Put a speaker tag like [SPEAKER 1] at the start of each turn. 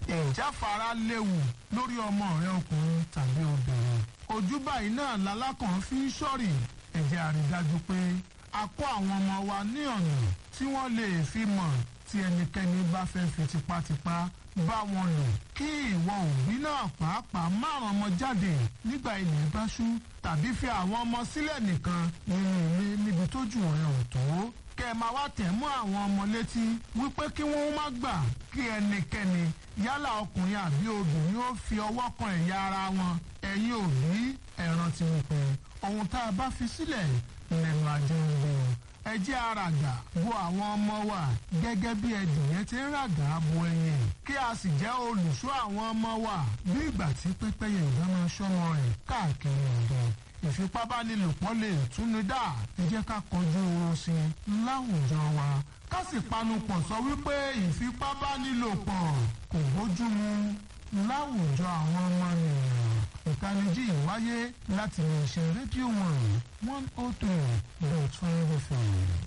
[SPEAKER 1] ìjáfara léwu lórí ọmọ rẹ ọkùnrin tàbí obìnrin ojú báyìí náà lalákàn fi ń ṣọ́rì ẹ jẹ́ a rí dájú pé a kọ́ àwọn ọmọ wa ní ọ̀nà tí wọ́n lè fi mọ̀ tí ẹnikẹ́ni bá fẹ́ fi tipátipá bá wọn lò kí ìwọ òbí náà pàápàá márùn ọmọ jáde nígbà ilẹ̀ bá ṣú tàbí fi àwọn ọmọ sílẹ̀ nìkan nínú ilé níbi tójú rẹ̀ ò tó kẹ́ ẹ máa wá tẹ̀ mọ́ àwọn ọmọ létí wípé kí wọ́n má gbà kí ẹnikẹ́ni yálà ọkùnrin àbí obìnrin ó fi ọwọ́ kan ẹ̀yà ara wọn ẹ̀yin òbí ẹ̀ràn ti wípé ohun tá a bá fi sílẹ̀ lẹ́nu ajé ń gbé o ẹ jẹ́ àràgà bo àwọn ọmọ wa gẹ́gẹ́ bí ẹdìyẹ ti ń ràgà bo ẹyin kí a sì jẹ́ olùṣọ́ àwọn ọmọ wa bí ìgbà tí pẹ́pẹ́yẹ ìdáná sọ́mọ rẹ̀ káàkiri ọ̀dọ́ ìfipábánilòpọ̀ lè túnú dá ẹ jẹ́ ká kọjú oorun sí i láwùjọ wa ká sì panupọ̀ sọ wípé ìfipábánilòpọ̀ kò bójú mu láwùjọ àwọn ọmọ nìyẹn ìtanijí ìwáyé láti lè ṣe rédíò one one oh three dot five fm.